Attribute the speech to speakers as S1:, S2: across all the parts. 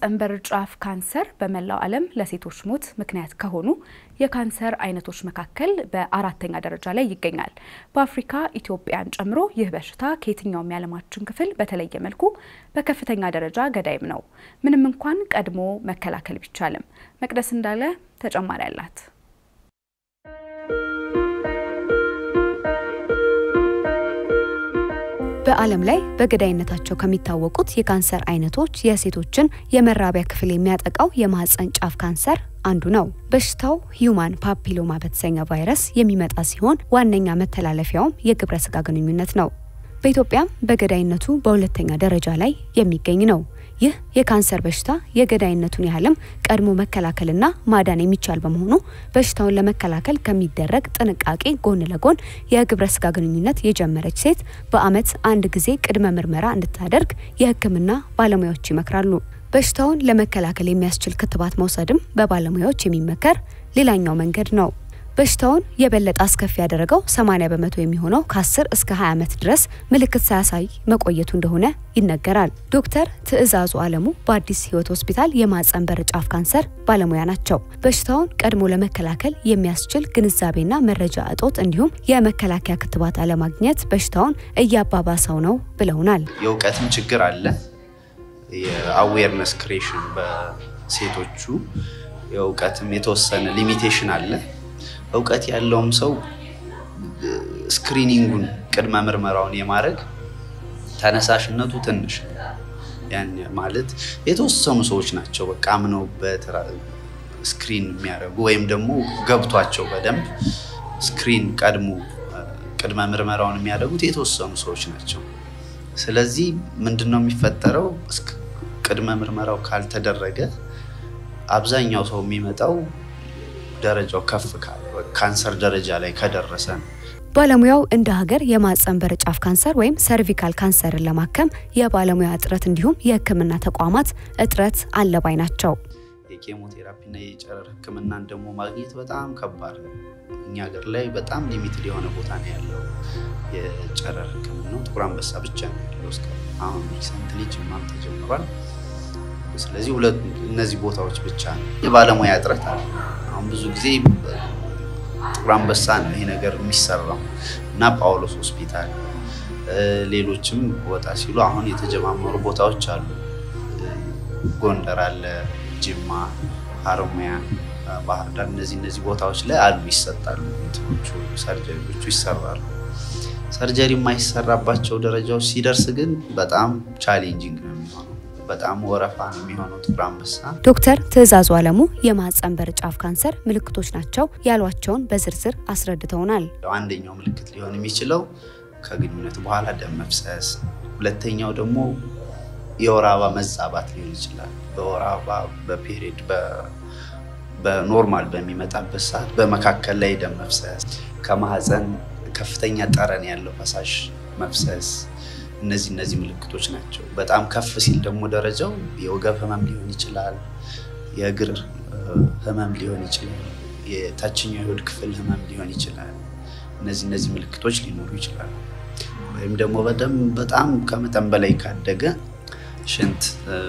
S1: የማህፀን በር ጫፍ ካንሰር በመላው ዓለም ለሴቶች ሞት ምክንያት ከሆኑ የካንሰር አይነቶች መካከል በአራተኛ ደረጃ ላይ ይገኛል። በአፍሪካ ኢትዮጵያን ጨምሮ ይህ በሽታ ከየትኛውም የዓለማችን ክፍል በተለየ መልኩ በከፍተኛ ደረጃ ገዳይም ነው። ምንም እንኳን ቀድሞ መከላከል ቢቻልም። መቅደስ እንዳለ ተጨማሪ አላት።
S2: በዓለም ላይ በገዳይነታቸው ከሚታወቁት የካንሰር አይነቶች የሴቶችን የመራቢያ ክፍል የሚያጠቃው የማህፀን ጫፍ ካንሰር አንዱ ነው። በሽታው ሂዩማን ፓፒሎማ በተሰኘ ቫይረስ የሚመጣ ሲሆን ዋነኛ መተላለፊያውም የግብረ ስጋ ግንኙነት ነው። በኢትዮጵያም በገዳይነቱ በሁለተኛ ደረጃ ላይ የሚገኝ ነው። ይህ የካንሰር በሽታ የገዳይነቱን ያህልም ቀድሞ መከላከልና ማዳን የሚቻል በመሆኑ በሽታውን ለመከላከል ከሚደረግ ጥንቃቄ ጎን ለጎን የግብረ ስጋ ግንኙነት የጀመረች ሴት በዓመት አንድ ጊዜ ቅድመ ምርመራ እንድታደርግ የሕክምና ባለሙያዎች ይመክራሉ። በሽታውን ለመከላከል የሚያስችል ክትባት መውሰድም በባለሙያዎች የሚመከር ሌላኛው መንገድ ነው። በሽታውን የበለጠ አስከፊ ያደረገው 80 በመቶ የሚሆነው ከ10 እስከ 20 ዓመት ድረስ ምልክት ሳያሳይ መቆየቱ እንደሆነ ይነገራል። ዶክተር ትዕዛዙ አለሙ በአዲስ ህይወት ሆስፒታል የማህፀን በር ጫፍ ካንሰር ባለሙያ ናቸው። በሽታውን ቀድሞ ለመከላከል የሚያስችል ግንዛቤና መረጃ እጦት እንዲሁም የመከላከያ ክትባት አለማግኘት በሽታውን እያባባሰው ነው ብለውናል።
S3: የእውቀትም ችግር አለ። የአዌርነስ ክሬሽን በሴቶቹ የእውቀትም የተወሰነ ሊሚቴሽን አለ። እውቀት ያለውም ሰው ስክሪኒንጉን ቅድመ ምርመራውን የማድረግ ተነሳሽነቱ ትንሽ ያን ማለት የተወሰኑ ሰዎች ናቸው በቃ አምነውበት ስክሪን የሚያደርጉ ወይም ደግሞ ገብቷቸው በደንብ ስክሪን ቀድሞ ቅድመ ምርመራውን የሚያደርጉት የተወሰኑ ሰዎች ናቸው። ስለዚህ ምንድን ነው የሚፈጠረው? ቅድመ ምርመራው ካልተደረገ አብዛኛው ሰው የሚመጣው ደረጃው ከፍ ካለ ካንሰር ደረጃ ላይ ከደረሰ ነው።
S2: ባለሙያው እንደ ሀገር የማህፀን በር ጫፍ ካንሰር ወይም ሰርቪካል ካንሰርን ለማከም የባለሙያ እጥረት እንዲሁም የሕክምና ተቋማት እጥረት አለ ባይ ናቸው።
S3: የኬሞቴራፒና የጨረር ሕክምናን ደግሞ ማግኘት በጣም ከባድ ነው። እኛ ሀገር ላይ በጣም ሊሚትድ የሆነ ቦታ ነው ያለው የጨረር ሕክምናው ጥቁር አንበሳ ብቻ ነው ያለው እስከ አሁን ሪሰንትሊ ጅማም ተጀምሯል። ስለዚህ ሁለት እነዚህ ቦታዎች ብቻ ነው የባለሙያ እጥረት አለ። አሁን ብዙ ጊዜ ጥቁር አንበሳ ነው ይሄ ነገር የሚሰራው እና ጳውሎስ ሆስፒታል፣ ሌሎችም ወጣ ሲሉ አሁን የተጀማመሩ ቦታዎች አሉ። ጎንደር አለ፣ ጅማ፣ ሀረማያ፣ ባህር ዳር እነዚህ እነዚህ ቦታዎች ላይ አሉ ይሰጣሉ። እንትኖቹ ሰርጀሪዎቹ ይሰራሉ። ሰርጀሪ የማይሰራባቸው ደረጃዎች ሲደርስ ግን በጣም ቻሌንጂንግ ነው የሚሆነው። በጣም ወረፋ ነው የሚሆነው ጥቁር አንበሳ።
S2: ዶክተር ትዕዛዙ አለሙ የማህፀን በር ጫፍ ካንሰር ምልክቶች ናቸው ያሏቸውን በዝርዝር አስረድተውናል።
S3: አንደኛው ምልክት ሊሆን የሚችለው ከግንኙነት በኋላ ደም መፍሰስ፣ ሁለተኛው ደግሞ የወር አበባ መዛባት ሊሆን ይችላል። በወር አበባ በፔሪድ በኖርማል በሚመጣበት ሰዓት በመካከል ላይ ደም መፍሰስ፣ ከማህፀን ከፍተኛ ጠረን ያለው ፈሳሽ መፍሰስ እነዚህ እነዚህ ምልክቶች ናቸው። በጣም ከፍ ሲል ደግሞ ደረጃው የወገብ ህመም ሊሆን ይችላል፣ የእግር ህመም ሊሆን ይችላል፣ የታችኛው የሆድ ክፍል ህመም ሊሆን ይችላል። እነዚህ እነዚህ ምልክቶች ሊኖሩ ይችላሉ። ወይም ደግሞ በጣም ከመጠን በላይ ካደገ ሽንት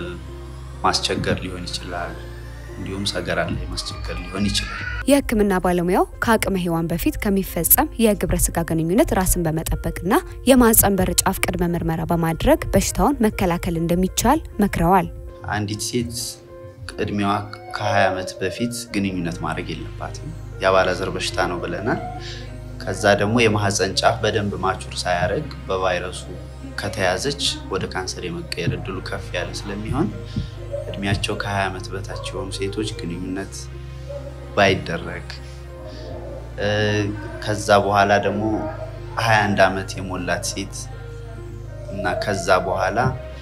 S3: ማስቸገር ሊሆን ይችላል። እንዲሁም ሰገራ ላይ ማስቸገር ሊሆን ይችላል።
S2: የህክምና ባለሙያው ከአቅመ ሔዋን በፊት ከሚፈጸም የግብረ ስጋ ግንኙነት ራስን በመጠበቅና የማህፀን በር ጫፍ ቅድመ ምርመራ በማድረግ በሽታውን መከላከል እንደሚቻል መክረዋል።
S3: አንዲት ሴት እድሜዋ ከ20 ዓመት በፊት ግንኙነት ማድረግ የለባትም። የአባላዘር በሽታ ነው ብለናል። ከዛ ደግሞ የማህፀን ጫፍ በደንብ ማቹር ሳያደርግ በቫይረሱ ከተያዘች ወደ ካንሰር የመቀየር እድሉ ከፍ ያለ ስለሚሆን እድሜያቸው ከ20 ዓመት በታች የሆኑ ሴቶች ግንኙነት ባይደረግ ከዛ በኋላ ደግሞ 21 ዓመት የሞላት ሴት እና ከዛ በኋላ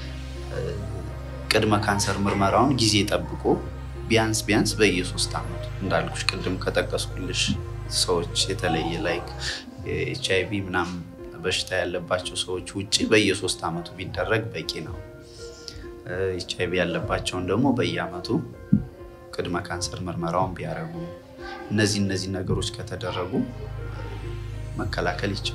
S3: ቅድመ ካንሰር ምርመራውን ጊዜ ጠብቆ ቢያንስ ቢያንስ በየሶስት ዓመቱ እንዳልኩሽ ቅድም ከጠቀስኩልሽ ሰዎች የተለየ ላይክ ኤች አይ ቪ ምናምን በሽታ ያለባቸው ሰዎች ውጭ በየሶስት ዓመቱ ቢደረግ በቂ ነው። ኤች አይ ቪ ያለባቸውን ደግሞ በየአመቱ ቅድመ ካንሰር ምርመራውን ቢያደርጉ እነዚህ እነዚህ ነገሮች ከተደረጉ መከላከል ይቻላል።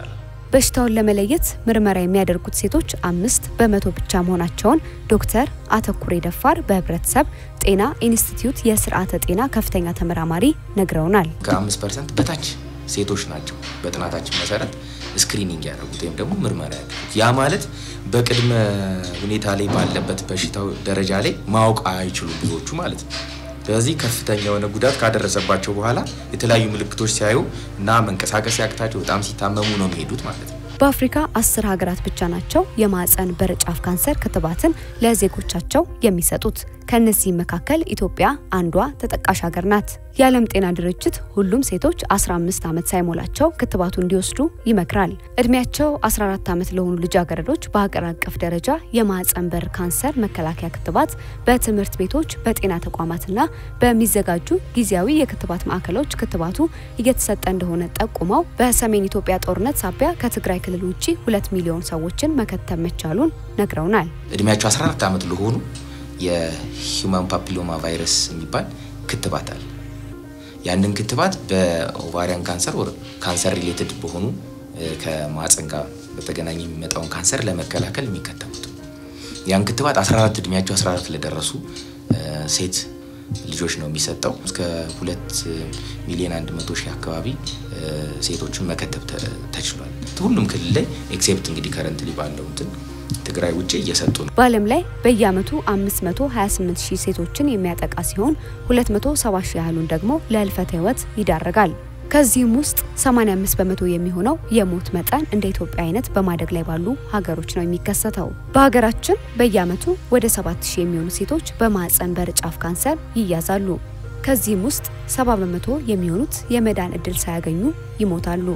S2: በሽታውን ለመለየት ምርመራ የሚያደርጉት ሴቶች አምስት በመቶ ብቻ መሆናቸውን ዶክተር አተኩሬ ደፋር በህብረተሰብ ጤና ኢንስቲትዩት የስርዓተ ጤና ከፍተኛ ተመራማሪ ነግረውናል።
S4: ከአምስት ፐርሰንት በታች ሴቶች ናቸው በጥናታችን መሰረት ስክሪኒንግ ያደረጉት ወይም ደግሞ ምርመራ ያደረጉት። ያ ማለት በቅድመ ሁኔታ ላይ ባለበት በሽታው ደረጃ ላይ ማወቅ አይችሉ ብዙዎቹ ማለት ነው። ስለዚህ ከፍተኛ የሆነ ጉዳት ካደረሰባቸው በኋላ የተለያዩ ምልክቶች ሲያዩ እና መንቀሳቀስ ያቅታቸው በጣም ሲታመሙ ነው የሚሄዱት ማለት ነው።
S2: በአፍሪካ አስር ሀገራት ብቻ ናቸው የማህፀን በር ጫፍ ካንሰር ክትባትን ለዜጎቻቸው የሚሰጡት። ከእነዚህም መካከል ኢትዮጵያ አንዷ ተጠቃሽ ሀገር ናት። የዓለም ጤና ድርጅት ሁሉም ሴቶች 15 ዓመት ሳይሞላቸው ክትባቱ እንዲወስዱ ይመክራል። እድሜያቸው 14 ዓመት ለሆኑ ልጃገረዶች በሀገር አቀፍ ደረጃ የማህፀን በር ካንሰር መከላከያ ክትባት በትምህርት ቤቶች፣ በጤና ተቋማትና በሚዘጋጁ ጊዜያዊ የክትባት ማዕከሎች ክትባቱ እየተሰጠ እንደሆነ ጠቁመው በሰሜን ኢትዮጵያ ጦርነት ሳቢያ ከትግራይ ክልል ውጭ ሁለት ሚሊዮን ሰዎችን መከተብ መቻሉን ነግረውናል።
S4: እድሜያቸው 14 ዓመት ለሆኑ የሂውማን ፓፒሎማ ቫይረስ የሚባል ክትባት አለ። ያንን ክትባት በኦቫሪያን ካንሰር ወር ካንሰር ሪሌትድ በሆኑ ከማህፀን ጋር በተገናኘ የሚመጣውን ካንሰር ለመከላከል የሚከተቡት ያን ክትባት 14 እድሜያቸው 14 ለደረሱ ሴት ልጆች ነው የሚሰጠው። እስከ ሁለት ሚሊዮን አንድ መቶ ሺህ አካባቢ ሴቶችን መከተብ ተችሏል። ሁሉም ክልል ላይ ኤክሴፕት እንግዲህ ከረንትሊ ባለው እንትን ትግራይ ውጭ እየሰጡ ነው።
S2: በዓለም ላይ በየዓመቱ 528 ሺህ ሴቶችን የሚያጠቃ ሲሆን 270 ሺህ ያህሉን ደግሞ ለህልፈተ ህይወት ይዳረጋል። ከዚህም ውስጥ 85 በመቶ የሚሆነው የሞት መጠን እንደ ኢትዮጵያ አይነት በማደግ ላይ ባሉ ሀገሮች ነው የሚከሰተው። በሀገራችን በየዓመቱ ወደ 7000 የሚሆኑ ሴቶች በማህፀን በር ጫፍ ካንሰር ይያዛሉ። ከዚህም ውስጥ 70 በመቶ የሚሆኑት የመዳን እድል ሳያገኙ ይሞታሉ።